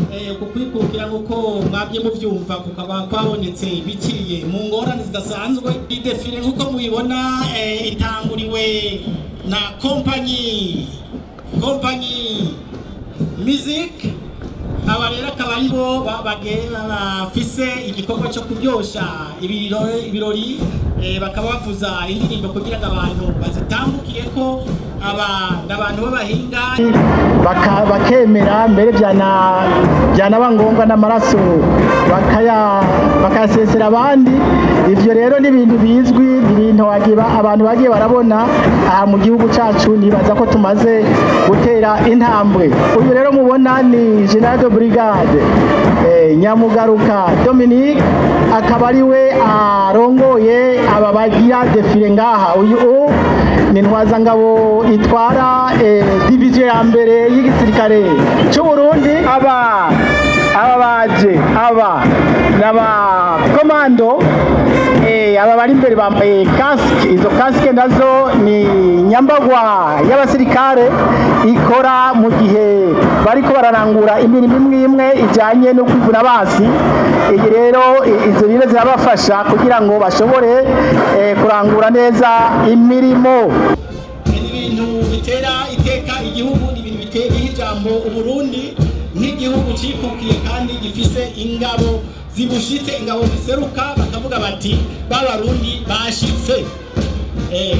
eh, ku kwikukira nk'uko mwabye muvyumva kukaba kwabonetse biciye mu ngorane zidasanzwe idefile nk'uko mubibona eh, itanguriwe na kompanyi kompanyi music aba rero akaba ari bo ba- bage- bafise igikorwa cyo kuryosha ibirori ibirori, eh, bakaba bavuza indirimbo kugira ngo abantu bazitambukire ko aba ni abantu b'abahinga baka- bakemera mbere byana- byanaba ngombwa n'amaraso bakaya- bakayasesera abandi ibyo rero ni ibintu bizwi ni ibintu wagiba- abantu bagiye barabona aha mu gihugu cyacu nibaza ko tumaze gutera intambwe uyu rero mubona ni general de brigade eh, nyamugaruka dominique akaba ari we arongoye aba bagira defile ngaha uyu u- ni ntwazangabo itwara eh, diviziyo ya mbere y'igisirikare cy'u Burundi aba aba baje aba n'aba komando eh, aba bari imbere bambaye kasike izo kasike nazo ni nyambagwa y'abasirikare ikora mu gihe bariko bararangura imirimo imwe imwe ijyanye no kwivuna basi iyi rero i- izo rero zirabafasha kugira ngo bashobore eh, kurangura neza imirimo ni ibintu bitera iteka igihugu ni ibintu bitera ijambo uburundi nk'igihugu cikukiye kandi gifise ingabo zibushitse ingabo ziseruka bakavuga bati b'abarundi bashitse Eh,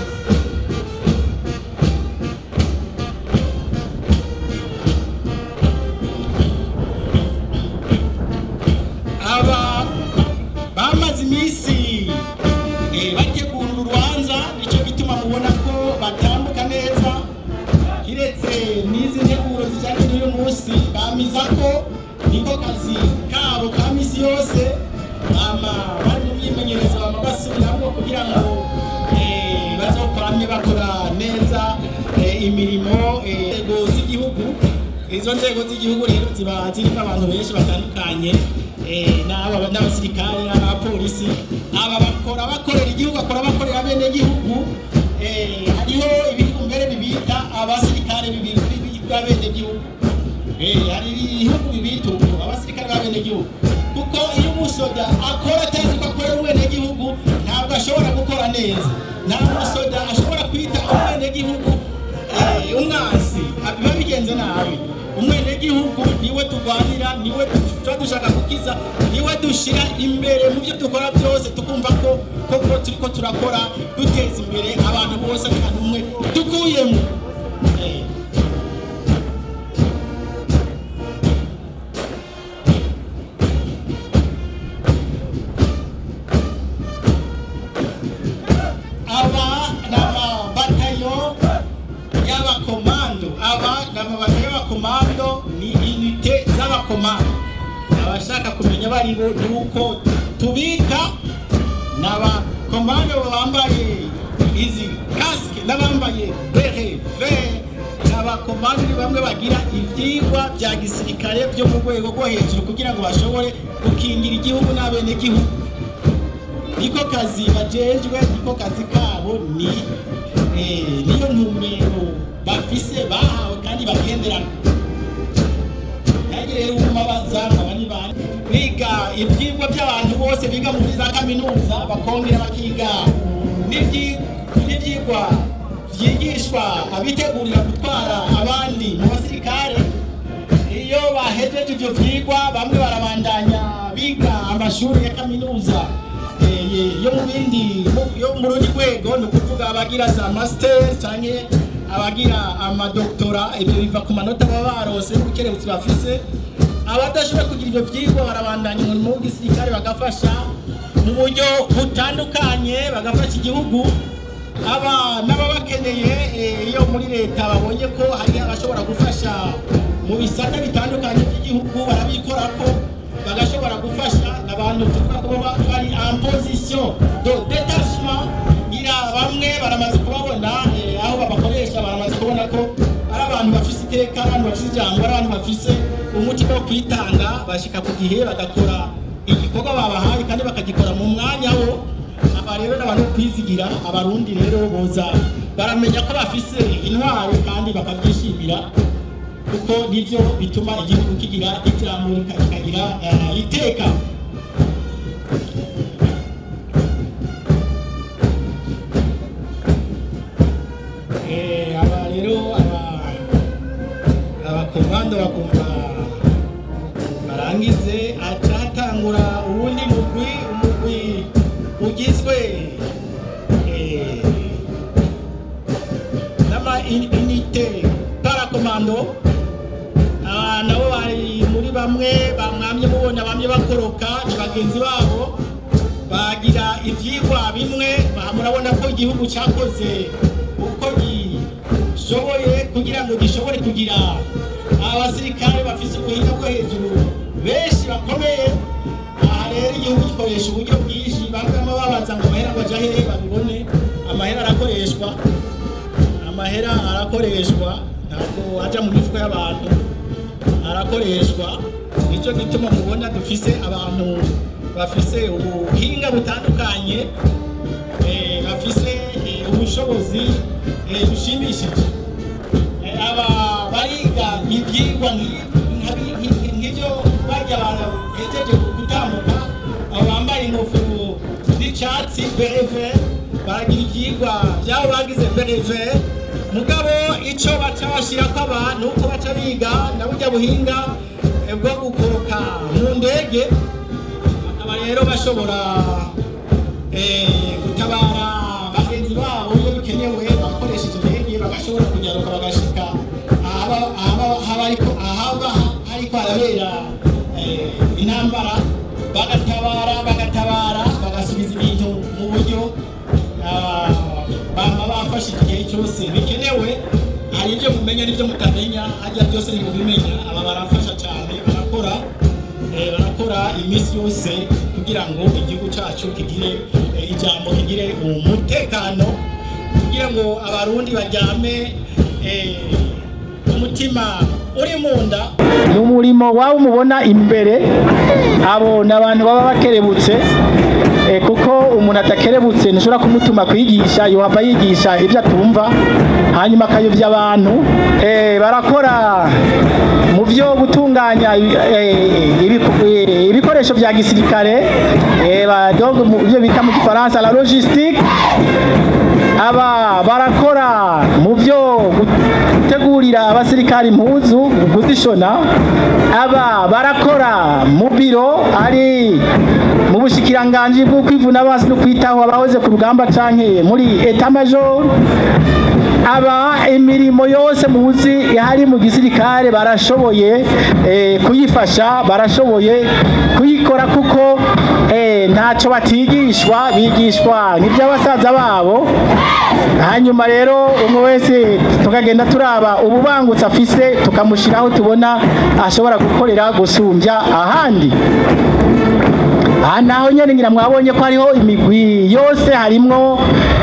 aba bamaze iminsi eh, bategura uru rubanza nicyo gituma mubona ko batambuka neza kiretse n'izi nteguro zijyanye n'uyu munsi bamiza ko niko kazi kabo ka misi yose bama bari mu myimenyerezo bama basubiramo kugira ngo eh, bazokoramye bakora neza eh, imirimo eh, inzego z'igihugu izo nzego z'igihugu rero ziba zirimo abantu benshi batandukanye eh, n'aba n'abasirikare n'abapolisi aba bakora bakorera igihugu bakora bakorera bene gihugu eh, hariho ibihugu mbere bibita abasirikare bibiri b'abene gihugu Eh, hari ibihugu bibita ubu abasirikare b'abene gihugu kuko iyo umusoda akora atazi ko akorera umwene gihugu ntabwo ashobora gukora neza nta musoda ashobora kwita umwene gihugu eh, umwansi biba bigenze nabi umwenegihugu niwe turwanira niwe tuba dushaka gukiza niwe dushyira imbere mu byo dukora byose tukumva ko koko turi ko turakora duteza imbere abantu bose nta n'umwe dukuyemo Eh, aba ni amabatayo y'abakomando aba ni amabatayo y'abakomando ni inite z'abakomando abashaka kumenya abo ari bo ni uko tubika ni abakomando bambaye izi kasike n'abambaye bere vere ni abakomando ni bamwe bagira ibyigwa bya gisirikare byo mu rwego rwo hejuru kugira ngo bashobore gukingira igihugu n'abenegihugu niko kazi bajejwe niko kazi kabo ni eh, niyo ntumbero bafise bahawe kandi bagenderana nange rero ubuma bazanga bani bane biga ibyigwa by'abantu bose biga muri za kaminuza bakongera bakiga n'ibyi- n'ibyigwa byigishwa abitegurira gutwara abandi mu basirikare iyo bahejeje ibyo vyigwa bamwe barabandanya biga amashuri ya kaminuza eh, yo mu bindi mu- yo mu rundi rwego ni ukuvuga abagira za master canke abagira amadoktora ibyo biva ku manota baba barose n'ubukerebutsi bafise abadashobora kugira ibyo vyigwa barabandanya umurimo w'igisirikare bagafasha mu buryo butandukanye bagafasha igihugu aba n'ababakeneye eh, iyo muri leta babonye ko hari abashobora gufasha mu bisata bitandukanye by'igihugu barabikora ko bagashobora gufasha abantu tuvuga ko baba bari en position de détachement ngira bamwe baramaze kubabona eh, aho babakoresha baramaze kubona ko ari abantu bafise iteka ari abantu bafise ijambo ari abantu bafise umutima wo kwitanga bashika ku gihe bagakora igikorwa babahaye kandi bakagikora mu mwanya wo aba rero n'abantu bo kwizigira abarundi rero boza baramenya ko bafise intwaro kandi bakabyishimira kuko nivyo bituma igihugu kigira iterambere kikagira eh, iteka Eh, aba rero aba abakomando bakumva barangize acatangura uwundi mugwi umugwi ugizwe eh, n'ama in- unité parakomando aba nabo bari muri bamwe bamwamye mubona bamye bakoroka ni bagenzi babo bagira ivyigwa bimwe ba- murabona ko igihugu cyakoze uko gishoboye kugira ngo gishobore kugira abasirikare bafise ubuhinga bwo hejuru benshi bakomeye aha rero igihugu gikoresha uburyo bwinshi bamwe bamwe babaza ngo amahera ngo aja hehe babibone amahera arakoreshwa amahera arakoreshwa ntabwo aja mu mifuko y'abantu arakoreshwa nicyo gituma mubona dufise abantu bafise ubuhinga butandukanye eh, bafise eh, ubushobozi eh, bushimishije Eh, aba bariga ibyigwa nki- nkabi- nki- nk'ibyo barya abantu hejeje gutambuka abo bambaye ingofero z'icyatsi bereve baragira ibyigwa byabo bagize bereve mugabo icyo baca bashyirako abantu uko baca biga na burya buhinga eh, bwo gukoroka mu ndege bakaba rero bashobora eh, gutabara bagenzi babo iyo bikenewe bakoresheje indege bagashobora kunyaruka bagashika ahaba ahaba- ahaba ariko ahaba ariko harabera eh, intambara bagatabara bagatabara bagasubiza ibintu mu buryo ah, baba bafashe igihe cyose bikenewe hari ibyo mumenya n'ibyo mutamenya hajya byose ntibubimenya aba barafasha cyane barakora eh, barakora iminsi yose kugira ngo igihugu cyacu kigire eh, ijambo kigire umutekano kugira ngo abarundi baryame eh, umutima uri mu nda ni umurimo waba umubona imbere abo ni abantu baba bakerebutse eh, kuko umuntu atakerebutse ntushobora kumutuma kwigisha yohava yigisha ibyo atumva hanyuma akayobya abantu Eh, barakora mu byo gutunganya eh, ibiku- eh, ibikoresho bya gisirikare eh, ba- donc mu byo bita mu gifaransa la logistique aba barakora mu byo gutegurira abasirikari impuzu kuzishona aba barakora mu biro ari mu bushikiranganji bwo kwivuna abansi no kwitaho abahoze ku rugamba canke muri etat major aba imirimo yose muzi hari mu gisirikare barashoboye eh, kuyifasha barashoboye kuyikora kuko eh, ntacyo batigishwa bigishwa n'iby'abasaza babo hanyuma rero umwe wese tukagenda turaba ububangutse afise tukamushyiraho tubona ashobora gukorera gusumbya ahandi aha naho nyine ngira mwabonye ko hariho imigwi yose harimwo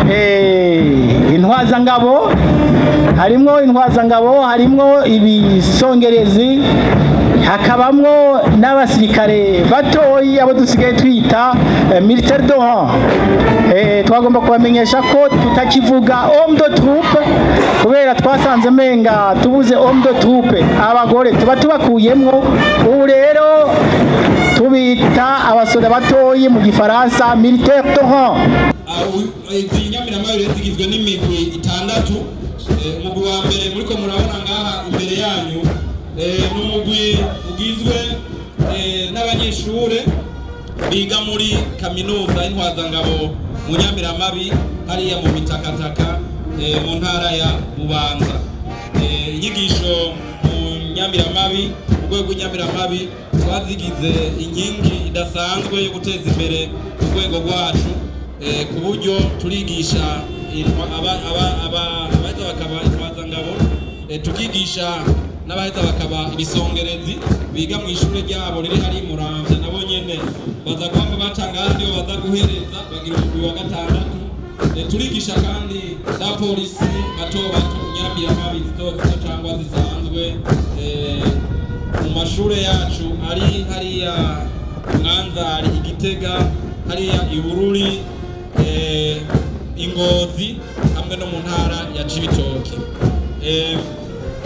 eh, intwazangabo harimwo intwazangabo harimwo ibisongerezi hakabamwo n'abasirikare batoyi abo dusigaye twita eh, militaire de rang eh, twagomba kubamenyesha ko tutakivuga homme de troupe kubera twasanze menga tubuze homme de troupe abagore tuba tubakuyemwo ubu rero tubita abasoda batoyi mu gifaransa militaire de rang izi nyamiramayo zigizwe n'imigwi itandatu Eh, umugwi wa mbere muriko murabona ngaha imbere yanyu eh, ni umugwi ugizwe eh, n'abanyeshure biga muri kaminuza y'intwazangabo mu nyamiramabi hariya mu mitakataka eh, mu ntara ya bubanza Eh, inyigisho mu nyamiramabi mu rwego rw'inyamiramabi twazigize inkingi idasanzwe yo guteza imbere urwego rwacu eh, ku buryo turigisha intwa- aba- aba- aba- abaheza bakaba intwazangabo eh, tukigisha n'abaheza bakaba ibisongerezi biga mu ishuri ryabo riri hari muramvya nabo nyene baza kwamba batanga handi yo baza guhereza bagira umugwi wa gatandatu Eh, turigisha kandi na polisi bato bato nyambiramabi zito zito cyangwa zisanzwe eh, mu mashure yacu ari hariya mwanza hari igitega hariya ibururi eh, ingozi hamwe no mu ntara ya cibitoke eh,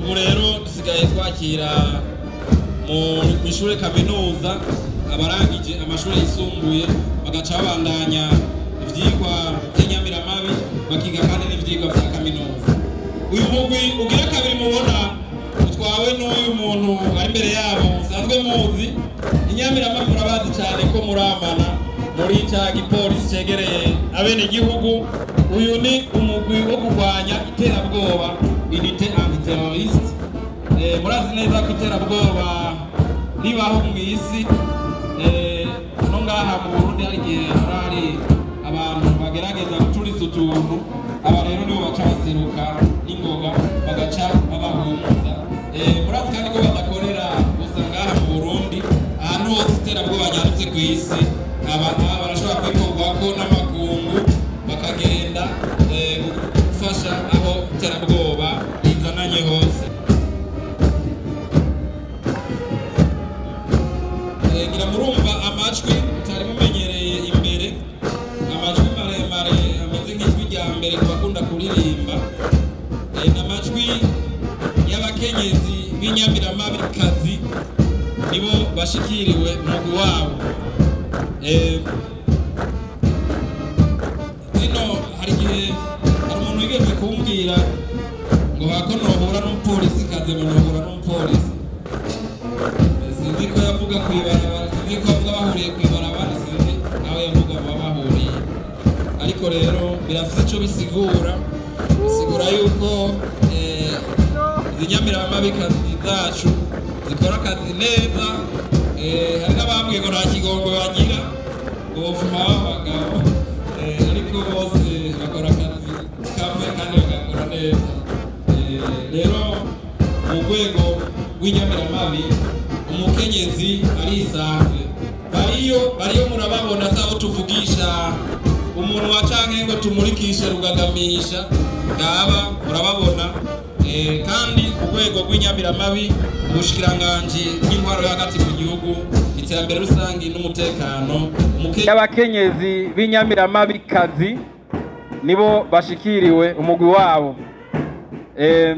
ubu rero dusigaye twakira mu ishuri kaminuza abarangije amashuri yisumbuye bagaca babandanya ivyigwa by'inyamiramabi bakiga kandi n'ivyigwa vya kaminuza uyu mugwi ugira kabiri mubona utwawe n'uyu muntu ari imbere yabo musanzwe muzi inyamiramabi murabazi cyane ko muramana muri ca gipolisi cegereye abene igihugu uyu ni umugwi wo kurwanya iterabwoba unité antiterroriste Eh, murazi neza ko iterabwoba ribaho mu isi Eh, no ngaha mu burundi hari igihe haba hari abantu bagerageza gucuriza utuntu aba rero nibo baca baseruka n'ingoga bagaca babahumuza Eh, murazi kandi ko badakorera gusa ngaha mu burundi ahantu hose iterabwoba ryanditse ku isi aba aba barashobora kwikorwako n'amakungu bakagenda eh, gufasha aho iterabwoba rizananye hose Eh, ngira murumva amajwi mutari mumenyereye imbere amajwi maremare ameze nk'ijwi rya mbere ku bakunda kuririmba Eh, ni amajwi y'abakenyezi b'inyamiramabi nibo bashikiriwe umugwi wabo Eh, zino hari igihe hari umuntu wigeze kumbwira ngo hako nohura n'umupolisi kaze ngo nohura n'umupolisi sinzi ko yavuga ku ibarabara sinzi ko avuga bahuriye ku ibarabara sinzi nawe yavuga baba bahuriye ariko rero birafite icyo bisigura bisigura yuko eh, izi nyamiramabikazi zacu zikora akazi neza eh, hari n'abambwiye ngo nta kigongo bagira ngo bavuma b'abagabo eh, ariko bose bakora akazi kamwe kandi bagakora neza Eh, rero mu rwego rw'inyamiramabi umukenyezi arisanzwe bariyo bariyo murababona sabo tuvugisha umunwa canke ngo tumurikishe rugagamisha ngaba murababona Eh, kandi ku rwego rw'inyamiramabi ubushikiranganji bw'intwaro yo hagati mu gihugu iterambere rusange n'umutekano umuke- y'abakenyezi b'inyamiramabi nibo bashikiriwe umugwi wabo Eh,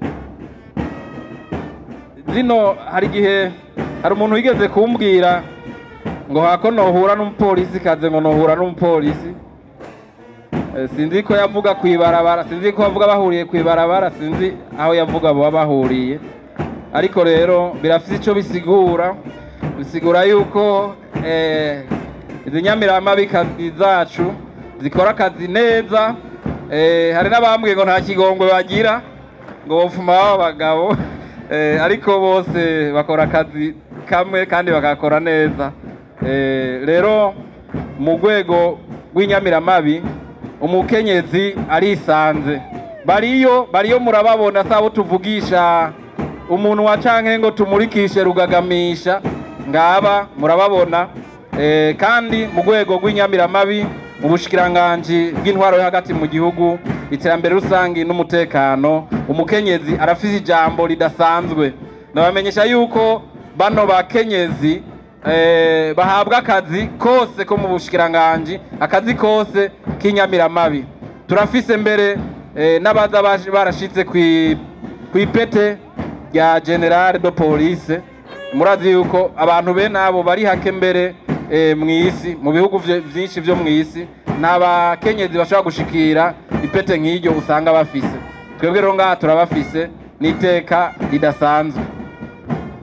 zino hari igihe hari umuntu wigeze kumbwira ngo hako nohura n'umupolisi kaze ngo nohura n'umupolisi Eh, sinzi ko yavuga ku ibarabara sinzi ko bavuga bahuriye ku ibarabara sinzi aho yavuga baba bahuriye ariko rero birafite icyo bisigura bisigura yuko eh, izi nyamiramabikazi zacu zikora akazi neza eh, hari n'abambwiye ngo nta kigongwe bagira ngo bopfuma b'abagabo eh, ariko bose bakora akazi kamwe kandi bagakora neza eh, rero mu rwego rw'inyamiramabi umukenyezi arisanze bariyo bariyo murababona sabo tuvugisha umuntu wa canke ngo tumurikishe rugagamisha ngaba murababona eh, kandi mu rwego rw'inyamiramabi mu bushikiranganji bw'intwaro yo hagati mu gihugu iterambere rusange n'umutekano umukenyezi arafise ijambo ridasanzwe ndabamenyesha yuko bano bakenyezi eh, bahabwa akazi kose ko mu bushikiranganji akazi kose k'inyamiramabi turafise mbere eh, n'abaza baje- barashitse kwi- kw'ipete rya generale de police murazi yuko abantu bene abo bari hake mbere eh, mw'isi mu bihugu vye- vyinshi vyo mw'isi nta bakenyezi bashobora gushikira ipete nk'iryo usanga bafise twebwe rero ngaha turabafise n'iteka ridasanzwe